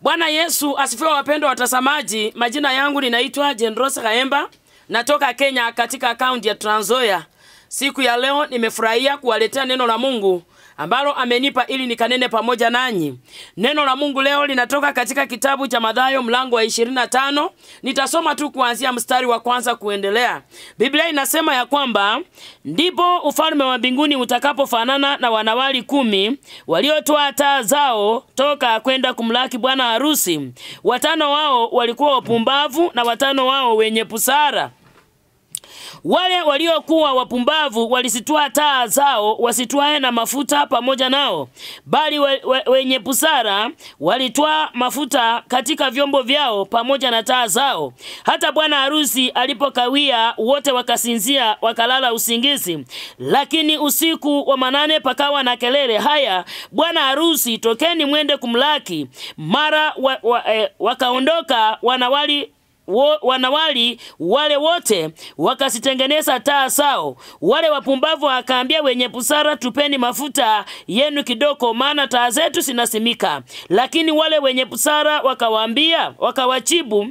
Bwana Yesu asifiwe, wapendwa watazamaji. Majina yangu ninaitwa Jendrosa Kaemba, natoka Kenya katika kaunti ya Trans Nzoia. Siku ya leo nimefurahia kuwaletea neno la Mungu ambalo amenipa ili nikanene pamoja nanyi. Neno la Mungu leo linatoka katika kitabu cha Mathayo mlango wa 25. Nitasoma tu kuanzia mstari wa kwanza kuendelea. Biblia inasema ya kwamba ndipo ufalme wa mbinguni utakapofanana na wanawali kumi waliotoa taa zao toka kwenda kumlaki bwana harusi. Watano wao walikuwa wapumbavu na watano wao wenye busara. Wale waliokuwa wapumbavu walisitwaa taa zao wasitwae na mafuta pamoja nao, bali we, we, wenye busara walitwaa mafuta katika vyombo vyao pamoja na taa zao. Hata bwana harusi alipokawia, wote wakasinzia wakalala usingizi. Lakini usiku wa manane pakawa na kelele, haya, bwana harusi, tokeni mwende kumlaki. Mara wa, wa, eh, wakaondoka wanawali wo, wanawali wale wote wakazitengeneza taa zao. Wale wapumbavu wakaambia wenye busara, tupeni mafuta yenu kidogo, maana taa zetu zinasimika. Lakini wale wenye busara wakawaambia, wakawajibu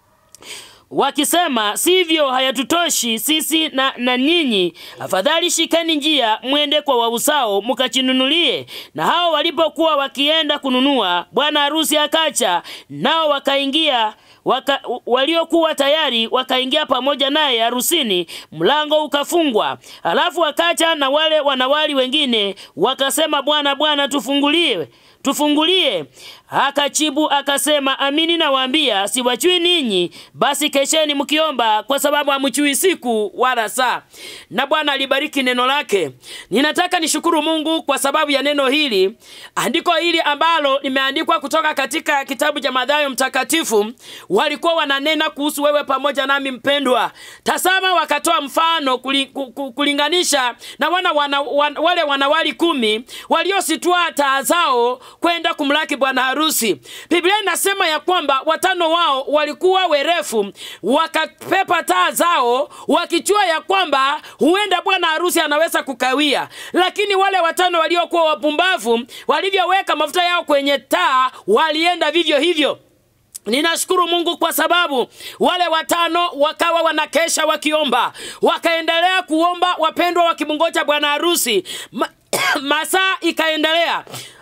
wakisema sivyo, hayatutoshi sisi na, na nyinyi. Afadhali shikeni njia mwende kwa wausao mkachinunulie. Na hao walipokuwa wakienda kununua, bwana harusi akacha, nao wakaingia waka, waliokuwa tayari wakaingia pamoja naye harusini, mlango ukafungwa. Alafu wakacha na wale wanawali wengine wakasema, Bwana, Bwana, tufungulie tufungulie. Akajibu akasema, amini nawaambia, siwajui ninyi. Basi kesheni mkiomba, kwa sababu hamjui siku wala saa. Na Bwana alibariki neno lake. Ninataka nishukuru Mungu kwa sababu ya neno hili, andiko hili ambalo limeandikwa kutoka katika kitabu cha Mathayo Mtakatifu. Walikuwa wananena kuhusu wewe pamoja nami mpendwa. Tazama, wakatoa mfano kuli, kulinganisha na wana, wana, wana, wale wanawali kumi waliositwaa taa zao kwenda kumlaki bwana harusi. Biblia inasema ya kwamba watano wao walikuwa werefu, wakapepa taa zao wakijua ya kwamba huenda bwana harusi anaweza kukawia, lakini wale watano waliokuwa wapumbavu walivyoweka mafuta yao kwenye taa walienda vivyo hivyo. Ninashukuru Mungu kwa sababu wale watano wakawa wanakesha wakiomba, wakaendelea kuomba, wapendwa, wakimngoja bwana harusi. Ma, masaa ikaendelea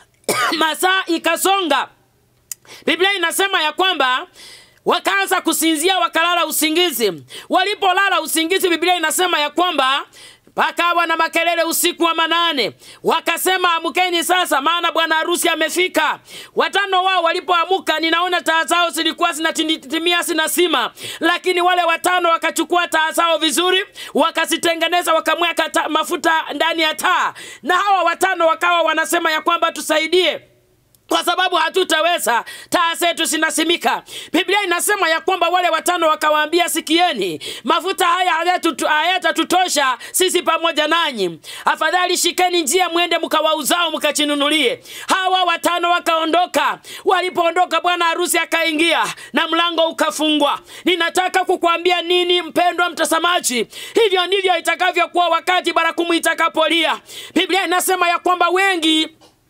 masaa ikasonga. Biblia inasema ya kwamba wakaanza kusinzia, wakalala usingizi. Walipolala usingizi, Biblia inasema ya kwamba pakawa na makelele usiku wa manane, wakasema amkeni sasa, maana bwana harusi amefika. Watano wao walipoamuka, ninaona taa zao zilikuwa zinatimia zinasima, lakini wale watano wakachukua taa zao vizuri, wakazitengeneza, wakamweka mafuta ndani ya taa, na hawa watano wakawa wanasema ya kwamba tusaidie kwa sababu hatutaweza, taa zetu zinasimika. Biblia inasema ya kwamba wale watano wakawaambia, sikieni, mafuta haya hayatatutosha sisi pamoja nanyi, afadhali shikeni njia mwende mkawauzao mkachinunulie. Hawa watano wakaondoka. Walipoondoka, bwana harusi akaingia na mlango ukafungwa. Ninataka kukwambia nini, mpendwa mtazamaji? Hivyo ndivyo itakavyokuwa wakati barakumu itakapolia. Biblia inasema ya kwamba wengi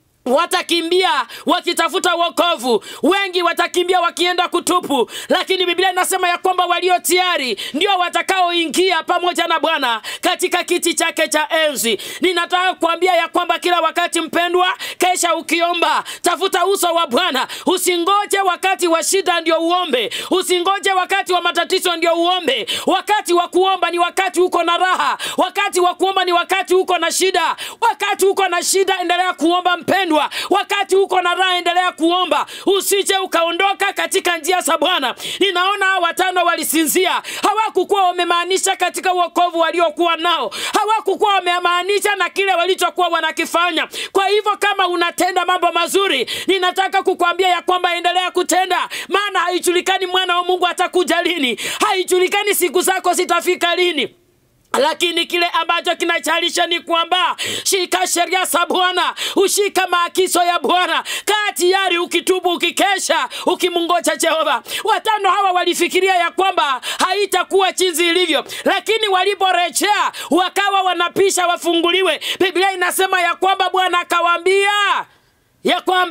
watakimbia wakitafuta wokovu, wengi watakimbia wakienda kutupu, lakini Biblia inasema ya kwamba walio tayari ndio watakaoingia pamoja na Bwana katika kiti chake cha enzi. Ninataka kuambia ya kwamba kila wakati, mpendwa, kesha ukiomba, tafuta uso wa Bwana. Usingoje wakati wa shida ndio uombe, usingoje wakati wa matatizo ndio uombe. Wakati wa kuomba ni wakati uko na raha, wakati wa kuomba ni wakati uko na shida. Wakati uko na shida, endelea kuomba mpendwa wakati uko na raha endelea kuomba, usije ukaondoka katika njia za Bwana. Ninaona hao watano walisinzia, hawakukuwa wamemaanisha katika wokovu waliokuwa nao, hawakukuwa wamemaanisha na kile walichokuwa wanakifanya. Kwa hivyo kama unatenda mambo mazuri, ninataka kukwambia ya kwamba endelea kutenda, maana haijulikani mwana wa Mungu atakuja lini, haijulikani siku zako zitafika lini lakini kile ambacho kinachalisha ni kwamba shika sheria za Bwana, ushika maagizo ya Bwana, kaa tayari, ukitubu, ukikesha, ukimngoja Jehova. Watano hawa walifikiria ya kwamba haitakuwa jinsi ilivyo, lakini waliporejea wakawa wanapisha wafunguliwe. Biblia inasema ya kwamba Bwana akawaambia ya kwamba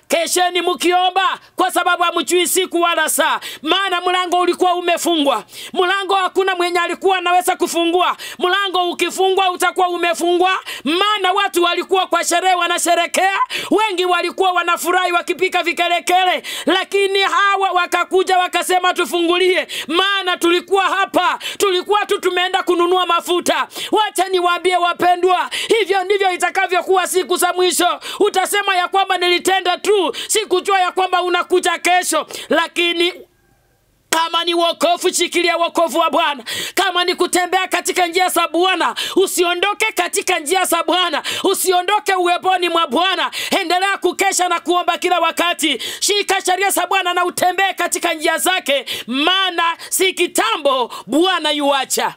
kesheni mkiomba, kwa sababu hamjui siku wala saa, maana mlango ulikuwa umefungwa. Mlango hakuna mwenye alikuwa anaweza kufungua. Mlango ukifungwa utakuwa umefungwa, maana watu walikuwa kwa sherehe wanasherekea, wengi walikuwa wanafurahi wakipika vikelekele, lakini hawa wakakuja wakasema, tufungulie, maana tulikuwa hapa, tulikuwa tu tumeenda kununua mafuta. Wacha niwaambie wapendwa, hivyo ndivyo itakavyokuwa siku za mwisho. Utasema ya kwamba nilitenda tu, sikujua ya kwamba unakuja kesho, lakini kama ni wokovu, shikilia wokovu wa Bwana. Kama ni kutembea katika njia za Bwana, usiondoke katika njia za Bwana, usiondoke uweponi mwa Bwana. Endelea kukesha na kuomba kila wakati. Shika sheria za Bwana na utembee katika njia zake, maana si kitambo Bwana yuacha.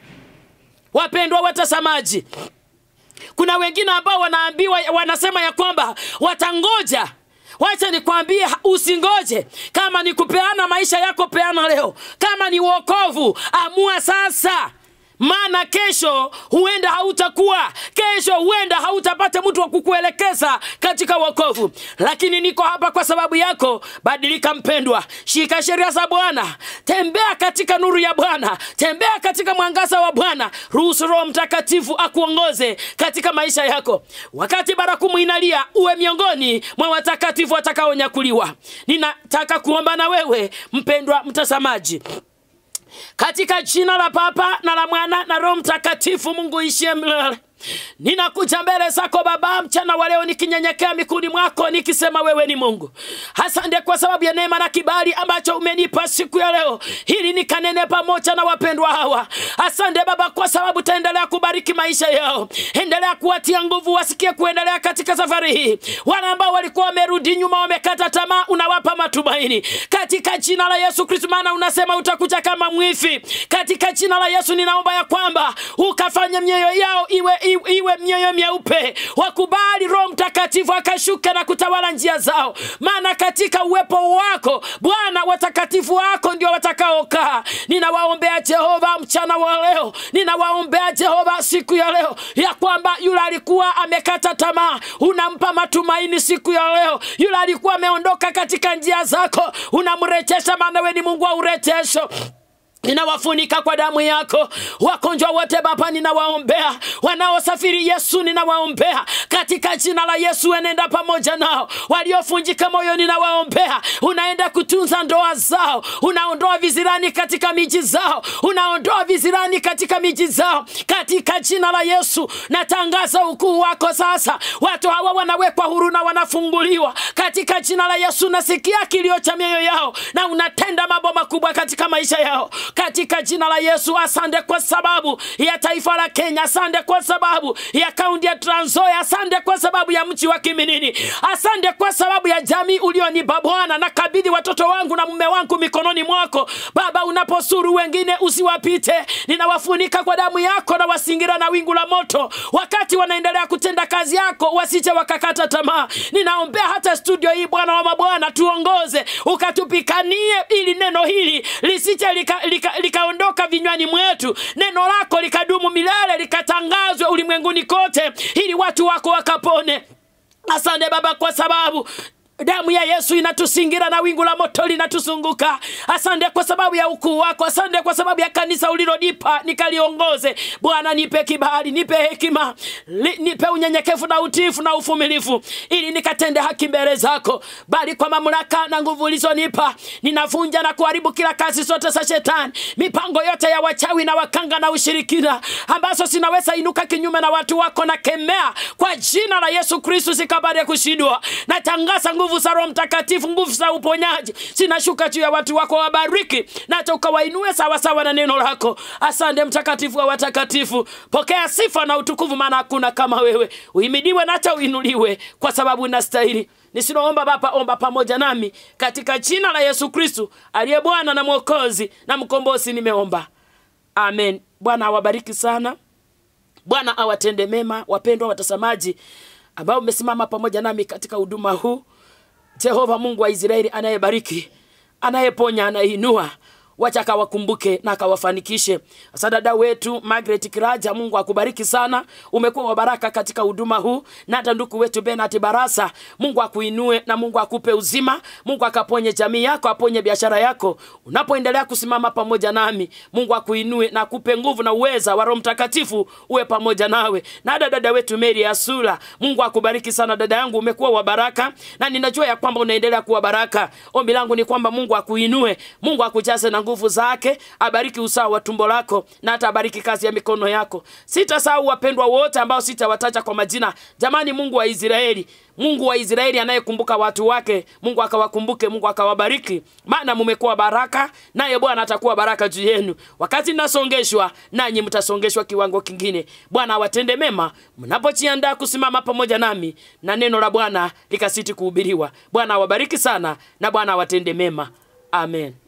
Wapendwa watazamaji, kuna wengine ambao wanaambiwa, wanasema ya kwamba watangoja Wacha nikwambie, usingoje. Kama ni kupeana maisha yako, peana leo. Kama ni wokovu, amua sasa, maana kesho huenda hautakuwa, kesho huenda hautapata mtu wa kukuelekeza katika wokovu. Lakini niko hapa kwa sababu yako. Badilika mpendwa, shika sheria za Bwana, tembea katika nuru ya Bwana, tembea katika mwangaza wa Bwana. Ruhusu Roho Mtakatifu akuongoze katika maisha yako. Wakati barakumu inalia, uwe miongoni mwa watakatifu watakaonyakuliwa. Ninataka kuomba na wewe mpendwa mtazamaji katika jina la Baba na la Mwana na Roho Mtakatifu, Mungu ishie milele. Ninakuja mbele zako Baba mchana wa leo nikinyenyekea mikuni mwako nikisema wewe ni Mungu. Asante kwa sababu ya neema na kibali ambacho umenipa siku ya leo ili nikanene pamoja na wapendwa hawa. Asante Baba kwa sababu taendelea kubariki maisha yao, endelea kuwatia nguvu wasikie kuendelea katika safari hii. Wale ambao walikuwa wamerudi nyuma, wamekata tamaa, unawapa matumaini katika jina la Yesu Kristo, maana unasema utakuja kama mwifi. Katika jina la Yesu ninaomba ya kwamba ukafanya mioyo yao iwe iwe, iwe mioyo myeupe, wakubali Roho Mtakatifu akashuka na kutawala njia zao, maana katika uwepo wako Bwana watakatifu wako ndio watakaokaa. Ninawaombea Jehova mchana wa leo, ninawaombea Jehova siku ya leo ya kwamba yule alikuwa amekata tamaa unampa matumaini siku ya leo. Yule alikuwa ameondoka katika njia zako unamrejesha, maana wewe ni Mungu wa urejesho. Ninawafunika kwa damu yako. Wagonjwa wote Baba, ninawaombea. Wanaosafiri Yesu, ninawaombea katika jina la Yesu. Enenda pamoja nao. Waliofunjika moyo, ninawaombea. Unaenda kutunza ndoa zao, unaondoa vizirani katika miji zao, unaondoa vizirani katika miji zao, katika jina la Yesu. Natangaza ukuu wako sasa. Watu hawa wanawekwa huru na wanafunguliwa katika jina la Yesu. Nasikia kilio cha mioyo yao na unatenda mambo makubwa katika maisha yao katika jina la Yesu. Asante kwa sababu ya taifa la Kenya, asante kwa sababu ya kaunti ya Trans Nzoia, asante kwa sababu ya mji wa Kiminini, asante kwa sababu ya jamii ulionipa Bwana. Nakabidhi watoto wangu na mume wangu mikononi mwako Baba. Unaposuru wengine usiwapite, ninawafunika kwa damu yako na wasingira na wingu la moto, wakati wanaendelea kutenda kazi yako, wasije wakakata tamaa. Ninaombea hata studio hii Bwana wa mabwana, tuongoze ukatupikanie, ili neno hili lisije lika, lika, likaondoka vinywani mwetu, neno lako likadumu milele, likatangazwe ulimwenguni kote, ili watu wako wakapone. Asante Baba kwa sababu damu ya Yesu inatusingira na wingu la moto linatuzunguka. Asante kwa sababu ya ukuu wako, asante kwa sababu ya kanisa ulilonipa nikaliongoze. Bwana, nipe kibali, nipe hekima, li, nipe unyenyekevu na utiifu na uvumilivu, ili nikatende haki mbele zako. Bali kwa mamlaka na nguvu ulizonipa, ninavunja na kuharibu kila kazi zote za shetani, mipango yote ya wachawi na wakanga na ushirikina ambazo zinaweza inuka kinyume na watu wako, na kemea kwa jina la Yesu Kristo zikabari kushindwa. Natangaza nguvu za Roho Mtakatifu, nguvu za uponyaji zinashuka juu ya watu wako, wabariki na hata ukawainue sawasawa na neno lako. Asante mtakatifu wa watakatifu, pokea sifa na utukufu, maana hakuna kama wewe. Uhimidiwe na hata uinuliwe, kwa sababu unastahili. Nisiloomba Baba, omba pamoja nami katika jina la Yesu Kristu aliye Bwana na Mwokozi na Mkombozi, nimeomba amen. Bwana awabariki sana, Bwana awatende mema. Wapendwa watazamaji ambao umesimama pamoja nami katika huduma huu, Jehova Mungu wa Israeli anayebariki, anayeponya, anayeinua, wacha akawakumbuke na akawafanikishe. Sasa dada wetu Margaret Kiraja, Mungu akubariki sana, umekuwa wa baraka katika huduma huu, na hata ndugu wetu Bernard Barasa, Mungu akuinue na Mungu akupe uzima, Mungu akaponye jamii yako, aponye biashara yako, unapoendelea kusimama pamoja nami, Mungu akuinue na akupe nguvu na uweza wa Roho Mtakatifu uwe pamoja nawe. Na hata dada wetu Mary Asula, Mungu akubariki sana dada yangu, umekuwa wa baraka na ninajua ya kwamba unaendelea kuwa baraka. Ombi langu ni kwamba Mungu akuinue, Mungu akujaze na nguvu zake, abariki usawa wa tumbo lako na hata abariki kazi ya mikono yako. Sitasahau wapendwa wote ambao sitawataja kwa majina. Jamani, Mungu wa Israeli, Mungu wa Israeli anayekumbuka watu wake, Mungu akawakumbuke, Mungu akawabariki, maana mumekuwa baraka, naye Bwana atakuwa baraka juu yenu. Wakati nasongeshwa, nanyi mtasongeshwa kiwango kingine. Bwana awatende mema mnapojiandaa kusimama pamoja nami na neno la Bwana likasiti kuhubiriwa. Bwana awabariki sana na Bwana awatende mema. Amen.